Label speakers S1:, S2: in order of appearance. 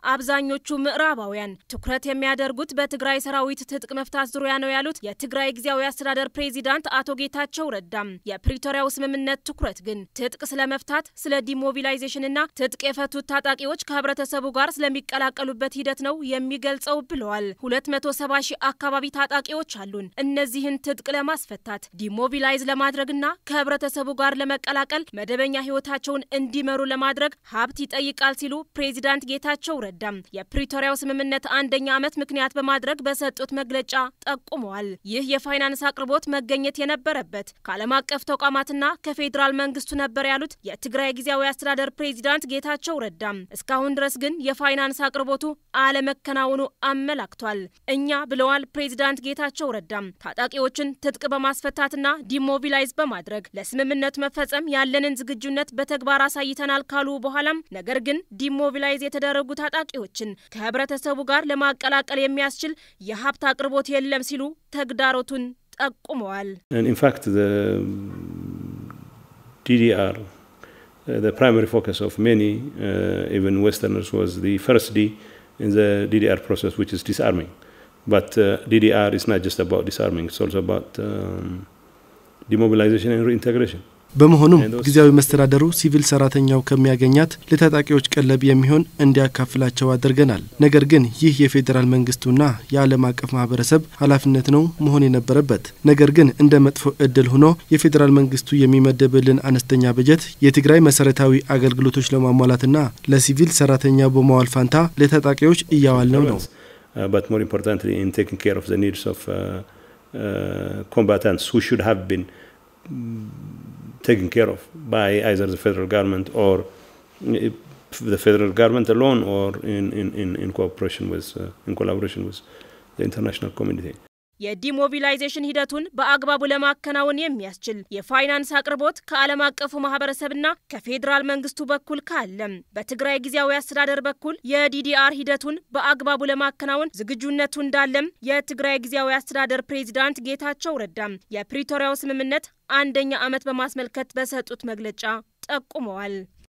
S1: አብዛኞቹ ምዕራባውያን ትኩረት የሚያደርጉት በትግራይ ሰራዊት ትጥቅ መፍታት ዙሪያ ነው ያሉት የትግራይ ጊዜያዊ አስተዳደር ፕሬዚዳንት አቶ ጌታቸው ረዳም የፕሪቶሪያው ስምምነት ትኩረት ግን ትጥቅ ስለመፍታት፣ ስለ ዲሞቢላይዜሽንና ትጥቅ የፈቱት ታጣቂዎች ከህብረተሰቡ ጋር ስለሚቀላቀሉበት ሂደት ነው የሚገልጸው ብለዋል። 270 ሺህ አካባቢ ታጣቂዎች አሉን። እነዚህን ትጥቅ ለማስፈታት ዲሞቢላይዝ ለማድረግና ከህብረተሰቡ ጋር ለመቀላቀል መደበኛ ህይወታቸውን እንዲመሩ ለማድረግ ሀብት ይጠይቃል ሲሉ ፕሬዚዳንት ጌታቸው ረዳም የፕሪቶሪያው ስምምነት አንደኛ ዓመት ምክንያት በማድረግ በሰጡት መግለጫ ጠቁመዋል። ይህ የፋይናንስ አቅርቦት መገኘት የነበረበት ከዓለም አቀፍ ተቋማትና ከፌዴራል መንግስቱ ነበር ያሉት የትግራይ ጊዜያዊ አስተዳደር ፕሬዚዳንት ጌታቸው ረዳም እስካሁን ድረስ ግን የፋይናንስ አቅርቦቱ አለመከናወኑ አመላክቷል። እኛ ብለዋል ፕሬዚዳንት ጌታቸው ረዳም ታጣቂዎችን ትጥቅ በማስፈታትና ዲሞቢላይዝ በማድረግ ለስምምነቱ መፈጸም ያለንን ዝግጁነት በተግባር አሳይተናል ካሉ በኋላም ነገር ግን ዲሞቢላይዝ የተደረጉ ታጣቂዎችን ከህብረተሰቡ ጋር ለማቀላቀል የሚያስችል የሀብት አቅርቦት የለም ሲሉ ተግዳሮቱን ጠቁመዋል።
S2: ኢንፋክት ዲዲአር the primary focus of many, uh, even Westerners, was the first D in the DDR process, which is disarming. But uh, DDR is not just about disarming; it's also about um, demobilization and reintegration.
S3: በመሆኑም ጊዜያዊ መስተዳደሩ ሲቪል ሰራተኛው ከሚያገኛት ለታጣቂዎች ቀለብ የሚሆን እንዲያካፍላቸው አድርገናል። ነገር ግን ይህ የፌዴራል መንግስቱና የዓለም አቀፍ ማህበረሰብ ኃላፊነት ነው መሆን የነበረበት። ነገር ግን እንደ መጥፎ እድል ሆኖ የፌዴራል መንግስቱ የሚመደብልን አነስተኛ በጀት የትግራይ መሰረታዊ አገልግሎቶች ለማሟላትና ለሲቪል ሰራተኛ በመዋል ፋንታ ለታጣቂዎች እያዋልነው ነው።
S2: but more importantly in taking care of the needs of uh, uh, combatants who should have been taken care of by either the federal government or the federal government alone or in, in, in, in cooperation with, uh, in collaboration with the international community.
S1: የዲሞቢላይዜሽን ሂደቱን በአግባቡ ለማከናወን የሚያስችል የፋይናንስ አቅርቦት ከዓለም አቀፉ ማህበረሰብና ከፌዴራል መንግስቱ በኩል ካለም በትግራይ ጊዜያዊ አስተዳደር በኩል የዲዲአር ሂደቱን በአግባቡ ለማከናወን ዝግጁነቱ እንዳለም የትግራይ ጊዜያዊ አስተዳደር ፕሬዚዳንት ጌታቸው ረዳም የፕሪቶሪያው ስምምነት አንደኛ ዓመት በማስመልከት በሰጡት መግለጫ ጠቁመዋል።